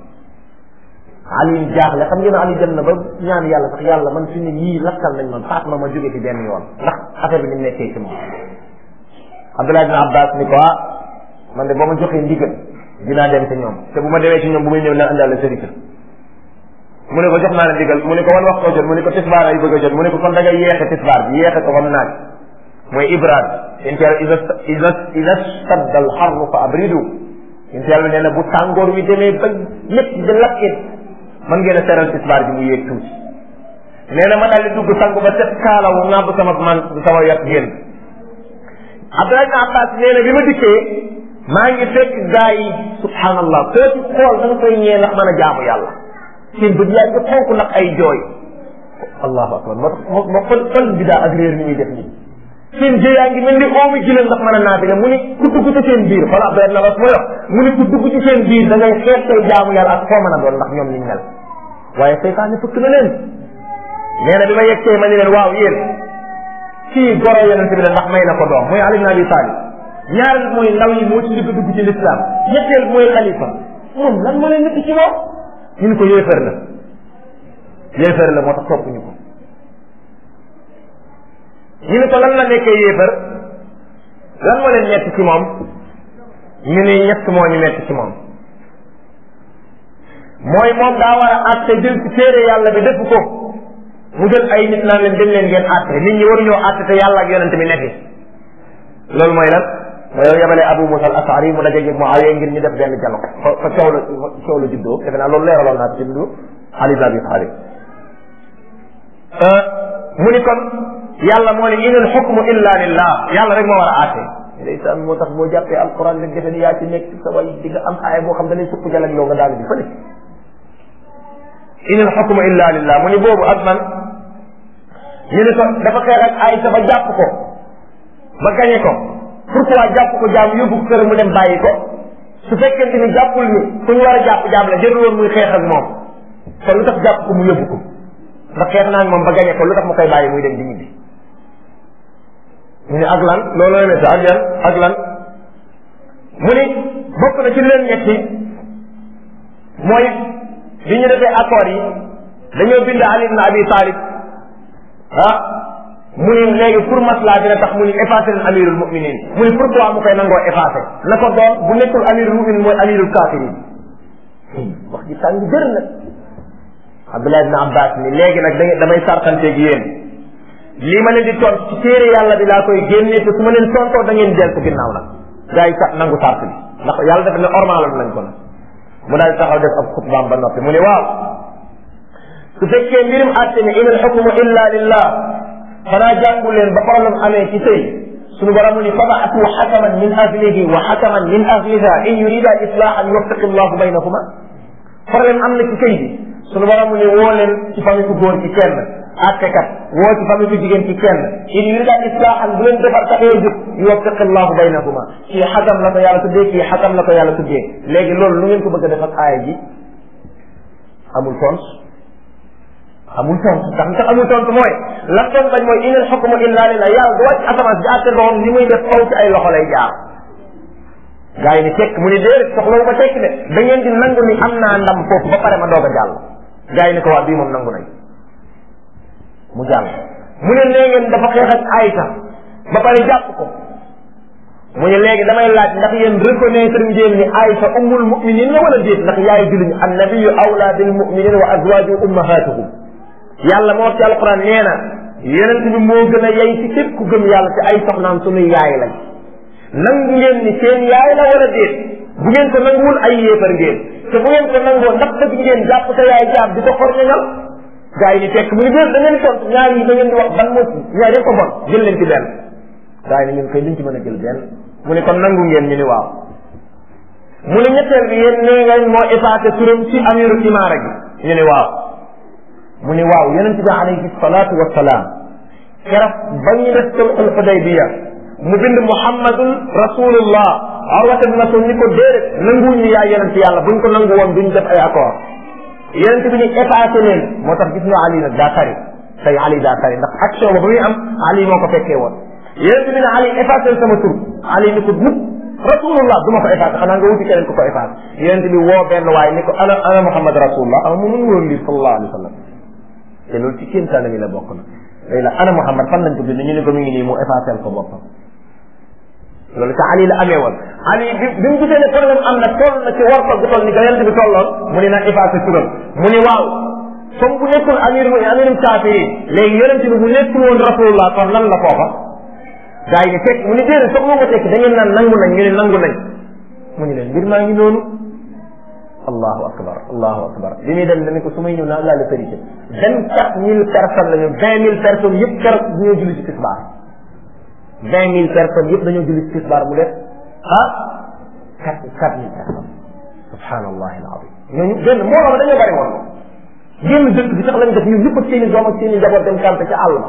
Ali jaaxle xam ngeen Ali dem na ba ñaan yàlla sax yàlla man fi ne yii lakkal nañ man faat ma ma jóge fi benn yoon ndax affaire bi ni mu nekkee ci moom Abdullah ibn Abbas ni ko ah man de boo ma joxee ndigal dinaa dem ci ñoom te bu ma demee ci ñoom bu may ñëw naa indaale sërika mu ne ko jox naa la ndigal mu ne ko wan wax koo jot mu ne ko tisbaar ay bëgg a jot mu ne ko kon da ngay yeexe tisbaar bi yeexe ko ba mu naaj mooy ibrad inti yàlla ida ida ida stadda al xarru fa abridu inti yàlla nee na bu tàngoor wi demee ba lépp di lakkit man ngeen a seral tisbaar bi mu yéeg tuuti nee na ma daal di dugg sangu ba set kaalawu nàbb sama man sama yat génn Abdullah ibn Abbas nee na bi ma dikkee maa ngi fekk gaa yi subhanallah koo ci xool da nga koy ñee ndax mën a jaamu yàlla seen bët yaa ngi xonk nag ay jooy allahu akbar moo tax moo moo xol xol bi daa ak réer ni muy def nii seen jë yaa ngi mel ni oomi gileen ndax mën a naafile mu ni ku dugg ci seen biir xool Abdullah ibn Abbas mooy wax mu ni ku dugg ci seen biir da ngay xeet say jaamu yàlla ak foo mën a doon ndax ñoom liñ mel waaye seytaane fëkk na leen nee na bi ma yegsee ma ni leen waaw yéen kii goro yonente bi la ndax may na ko doom mooy Ali ibn Abi Talib ñaareel mooy ndaw yi moo ci njëkk dugg ci lislaam ñetteel mooy xalifa moom lan moo leen nekk ci moom ñu ne ko yéefar la yéefar la moo tax topp ñu ko ñu ne ko lan la nekkee yéefar lan moo leen nekk ci moom ñu ne ñett moo ñu nekk ci moom mooy moom daa war a àtte jël ci téere yàlla bi def ko mu jël ay nit naan leen dem leen ngeen àtte nit ñi waruñoo àtte te yàlla ak yonente bi nekk loolu mooy lan mooy yow yabale Abu Musa al Ashari mu dajeeg Muawiya ngir ñu def benn dialogue fa fa coow la coow la juddoo defe naa loolu leeraloon naa ci dundu Ali ibn Abi Talib mu ni kon yàlla moo ne inal xukmu illa lillah yàlla rek moo war a àtte ndeysaan moo tax boo jàppee alquran rek defe ni yaa ci nekk sa way di nga am aaya boo xam da lay supp jalag loo nga daal di fële inal xukmu illa lillah mu ni boobu ak man ñu ne ko dafa xeex ak Aysa ba jàpp ko ba gañe ko pourquoi jàpp ko jaam yóbbu ko kër mu dem bàyyi ko su fekkente ni jàppul ni ku ñu war a jàpp jaam la jërul woon muy xeex ak moom kon lu tax jàpp ko mu yóbbu ko ndax xeex naa moom ba gañe ko lu tax mu koy bàyyi muy dem di ñibbi mu ne ak lan loolu la mette ak yan ak lan mu ni bokk na ci leen ñetti mooy bi ñu defee accord yi dañoo bind Ali ibn Abi Talib ah mu ni léegi pour maslaa dina tax mu ni effacé leen amirul muminin mu ni pourquoi mu koy nangoo effacé na ko doon bu nekkul amirul muminin mooy amirul kafirin wax ji tàng jër nag Abdullah ibn Abbas ni léegi nag da damay sartanteeg yéen lii ma leen di tont ci téere yàlla bi laa koy génne te su ma leen tontoo da ngeen dellu ginnaaw nag gars yi sax nangu sart bi ndax yàlla def ne ormaaloon nañ ko nag mu daal taxaw def ab xutbaam ba noppi mu ne waaw su fekkee mbirum àtte ni inal xukmu illa lillah xanaa jàngu leen ba problème amee ci sëy suñu borom mu ni fabaatu xakaman min ahlihi wa xakaman min ahliha in yurida islahan yuwaffiqi llahu baynahuma problème am na ci sëy bi suñu borom mu ni woo leen ci famille ku góor ci kenn àttekat woo ci famille ku jigéen ci kenn in yurida islahan bu leen defar taxee jóg yuwaffiqi llahu baynahuma kii xakam la ko yàlla tuddee kii xakam la ko yàlla tuddee léegi loolu lu ngeen ko bëgg a def ak aaya ji amul tons amul tontu ndax li tax amul tontu mooy la doon bañ mooy inal xukmu illa lillah yàlla du wàcc asamaan si àtte doom ni muy def faw ci ay loxo lay jaar gars yi ni tekk mu ni déedéet soxlawu ko tekk de da ngeen di nangu ni am naa ndam foofu ba pare ma doog a jàll gars yi ni ko waa bii moom nangu nañ mu jàll mu ne nee ngeen dafa xeex ak Aysa ba pare jàpp ko mu ne léegi damay laaj ndax yéen reconnaître ngeen ni Aysa ummul muminin la wala déet ndax yaay julliñu annabiyu awla bil muminin wa azwaju ummahatuhum yàlla moo wax ci alquran nee na yonent bi moo gën a yey ci képp ku gëm yàlla te ay soxnaam sunuy yaay lañ nangu ngeen ni seen yaay la wala déet bu ngeen ko nanguwul ay yéefar ngeen te bu ngeen ko nangoo ndax bëgg ngeen jàpp sa yaay jaab di ko xorñañal gaa yi ni fekk mu ni déet da ngeen tontu ñaar yi da ngeen di wax ban moo ci ñaar yëpp ko bon jël leen ci benn gaa yi ni ñun koy duñ ci mën a jël benn mu ne kon nangu ngeen ñu ni waaw mu ne ñetteel bi yéen nee ngeen moo effacé turam ci amiru imaara gi ñu ni waaw mu ni waaw yonent bi alayhi salaatu wasalaam keroog ba ñu def sulxul xudaybiya mu bind muhammadun rasulullah arwata bi masul ni ko déedéet nanguwuñu yaay yonent yàlla buñ ko nangu woon duñ def ay accord yonent bi ni effacé leen moo tax gis nga ali nag daa tari tey ali daa tari ndax action ba ba muy am ali moo ko fekkee woon yonent bi ne ali effacé sama tur ali ni ko mukk rasulullah du ma ko effacé xanaa nga wuti keneen ko ko effacé yonent bi woo benn waaye ni ko ana ana muhammad rasulullah ama mu mun woon lii sallallahu alayhi wa sallam te loolu ci kéemtaan mi la bokk na léegi la ana Muhammad fan lañ ko bind ñu ne ko mi ngi nii mu effacé ko boppam loolu ca Ali la amee woon Ali bi bi mu gisee ne problème am na toll na ci war ko gu toll ni ga yonent bi tolloon mu ne na effacé turam mu ni waaw comme bu nekkul amir mu amirum kaafiri léegi yonent bi bu nekkul woon rasulullah kon lan la foofa gars yi ne fekk mu ni déedéet soxla ko tekk da ngeen naan nangu nañ ñu ne nangu nañ mu ni leen mbir maa ngi noonu allahu akbar allahu akbar bi muy dem dañu ko su may ñëw naa laa la vérité vingt quatre mille personnes lañu vingt mille personnes yëpp keroog dañoo julli ci tisbaar vingt mille personnes yëpp dañoo julli ci tisbaar mu def ah quatre quatre mille personnes subhanallah alazim ñooñu benn moo xam dañoo bari woon génn dëkk bi sax lañ def ñun ñëpp ak seen i doom ak seen i njaboot dem campé ca àll ba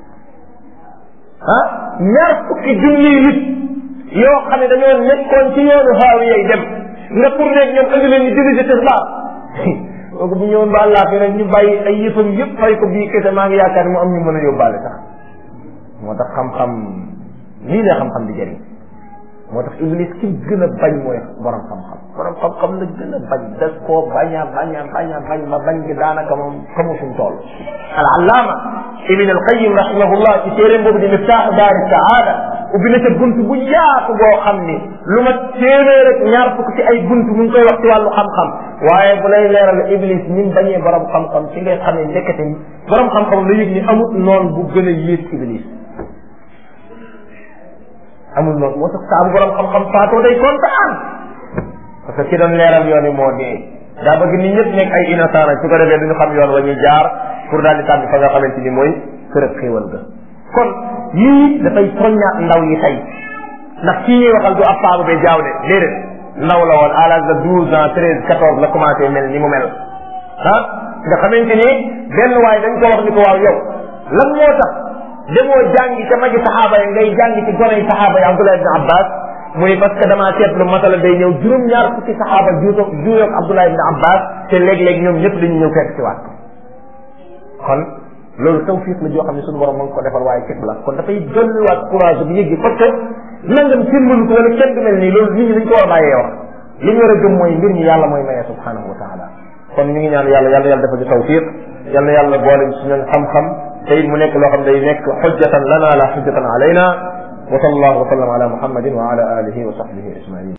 ah ñaar fukki junniy nit yoo xam ne dañoo nekkoon ci yoonu xaawi yay dem nga pour nekk ñoom andi leen ñu dirigé tisbaar kooku bu ñëwoon ba àllaa fi rek ñu bàyyi ay yëfam yëpp fay ko bii kese maa ngi yaakaar mu am ñu mën a yóbbaale sax moo tax xam-xam lii la xam-xam di jëriñ moo tax iblis ki gën a bañ mooy borom xam-xam borom xam-xam la gën a bañ des koo bañ a bañ a bañ a bañ ba bañ gi daanaka moom xamu fu mu toll al allaama ibn al qayyim rahimahullah ci téeréem boobu di miftaax daari saada ubbi na ca bunt bu yaatu boo xam ni lu ma téeméer rek ñaar fukk ci ay bunt mu ngi koy wax ci wàllu xam-xam waaye bu lay leeral iblis ni mu bañee borom xam-xam ci ngay xamee nekkate borom xam-xam la yëg ni amut noonu bu gën a yées iblis amul noonu moo tax saa bu borom xam-xam faatoo day kontaan parce que ki doon leeral yoon yi moo dee daa bëgg nit ñëpp nekk ay innocent rek su ko defee duñu xam yoon wa ñuy jaar pour daal di tànn fa nga xamante ni mooy kër ak xéewal ga kon yii dafay soññaat ndaw yi tey ndax kii ñuy waxal du ab paabu be jaaw de déedéet ndaw la woon à l'âge de douze ans treize quatorze la commencé mel ni mu mel ah nga xamante ni benn waay dañ ko wax ni ko waaw yow lan moo tax demoo jàngi ca magi saxaaba yi ngay jàngi ci goney saxaaba yi Abdullah ibn Abbas mu ni parce que damaa seetlu masala day ñëw juróom-ñaar fukki saxaaba juutoo juuyoog Abdullah ibn Abbas te léeg-léeg ñoom ñëpp dañu ñëw fekk ci waat kon loolu tawfiq la joo xam ne suñu borom ma ngi ko defal waaye képp la kon dafay dolliwaat courage bu yëggi parce que nangam seen mënu ko wala kenn du mel nii loolu nit ñi dañ ko war a bàyyee wax li ñu war a gëm mooy mbir mi yàlla mooy maye subhanahu wa taala kon ñu ngi ñaan yàlla yàlla yàlla defal ñu tawfiq yàlla yàlla boole ñu suñu xam-xam te it mu nekk loo xam day nekk xujjatan lana la xujjatan alayna wa sallallahu wa sallam ala muhammadin wa ala alihi wa sahbihi ajmain